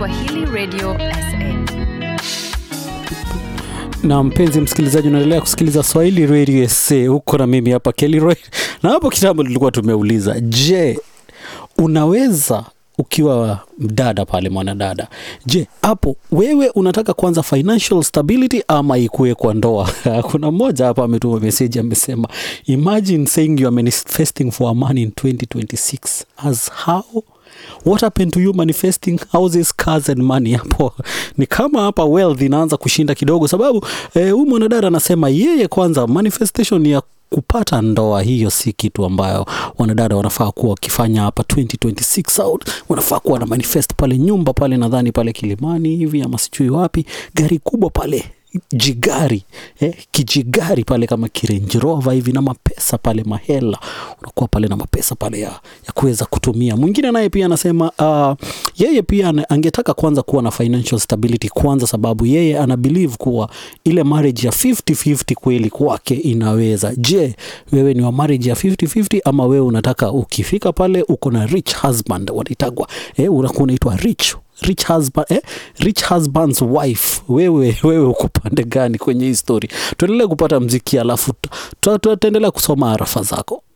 Swahili Radio SA. na mpenzi msikilizaji unaendelea kusikiliza swahili radio sa huko na mimi hapa kelroy na hapo kitambo tulikuwa tumeuliza je unaweza ukiwa mdada pale mwanadada je hapo wewe unataka kwanza financial stability ama ikuwe kwa ndoa kuna mmoja hapa ametuma meseji amesema imagine saying you are manifesting for a man in 2026 as how what happened to you manifesting houses cars and money hapo ni kama hapa wealth inaanza kushinda kidogo sababu eh, huyu mwanadada anasema yeye kwanza manifestation ya kupata ndoa hiyo si kitu ambayo wanadada wanafaa kuwa wakifanya hapa 2026 out wanafaa kuwa na manifest pale nyumba pale nadhani pale kilimani hivi ama sijui wapi gari kubwa pale jigari eh, kijigari pale kama kirenjirova hivi na mapesa pale mahela unakuwa pale na mapesa pale ya, ya kuweza kutumia mwingine naye pia anasema uh, yeye pia ana- angetaka kwanza kuwa na financial stability kwanza sababu yeye ana believe kuwa ile marriage ya 50-50 kweli kwake inaweza je wewe ni wa marriage ya 50-50 ama wewe unataka ukifika pale uko na rich husband wanaitagwa eh, unakuwa unaitwa rich rich husband, eh? rich husband's wife wewe wewe uko pande gani kwenye hii story tuendelee kupata mziki alafu tu- tu- tu- tutaendelea kusoma arafa zako